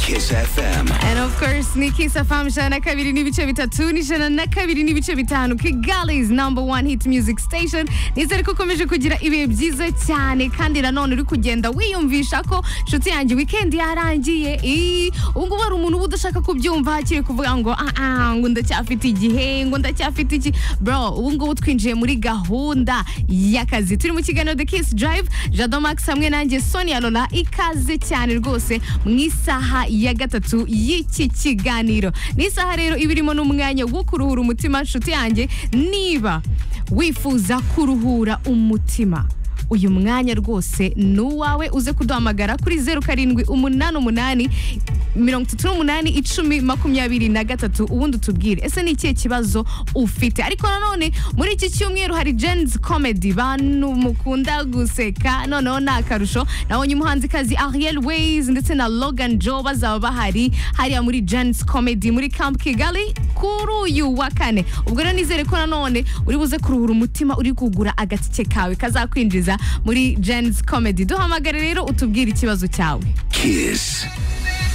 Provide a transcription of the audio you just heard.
Kiss FM. And of course ni Kiss FM ijana na kabiri n'ibice bitatu n'ijana na kabiri n'ibice bitanu Kigali's number one hit music station nizere ko ukomeje kugira ibihe byiza cyane kandi nanone uri kugenda wiyumvisha ko inshuti yanjye weekend yarangiye Ii, ubu ngubu hari umuntu uba udashaka kubyumva akiri kuvuga ngo ah ah ngo ndacyafite igihe ngo ndacyafite iki bro ubu ngubu twinjiye muri gahunda y'akazi turi mu kiganiro The Kiss Drive Jado Max hamwe nanjye Sonia Lola ikaze cyane rwose mu isaha ya gatatu y'iki kiganiro ni isaha rero iba irimo n'umwanya wo kuruhura umutima nshuti yanjye niba wifuza kuruhura umutima uyu mwanya rwose ni uwawe uze kuduhamagara kuri zeru karindwi umunani umunani mirongo itatu n'umunani icumi makumyabiri na gatatu ubundi utubwire ese ni ikihe kibazo ufite ariko nanone muri iki cyumweru hari jenzi komedi bantu mukunda guseka noneho ni akarusho nabonye umuhanzikazi ariel weyizi ndetse na logan jo bazaba bahari hariya muri jenzi komedi muri camp kigali kuri uyu wa kane ubwo rero nizere ko nanone uri buze kuruhura umutima uri kugura agatike kawe kazakwinjiza muri jen's comedy duhamagare rero utubwire ikibazo cyawe Kiss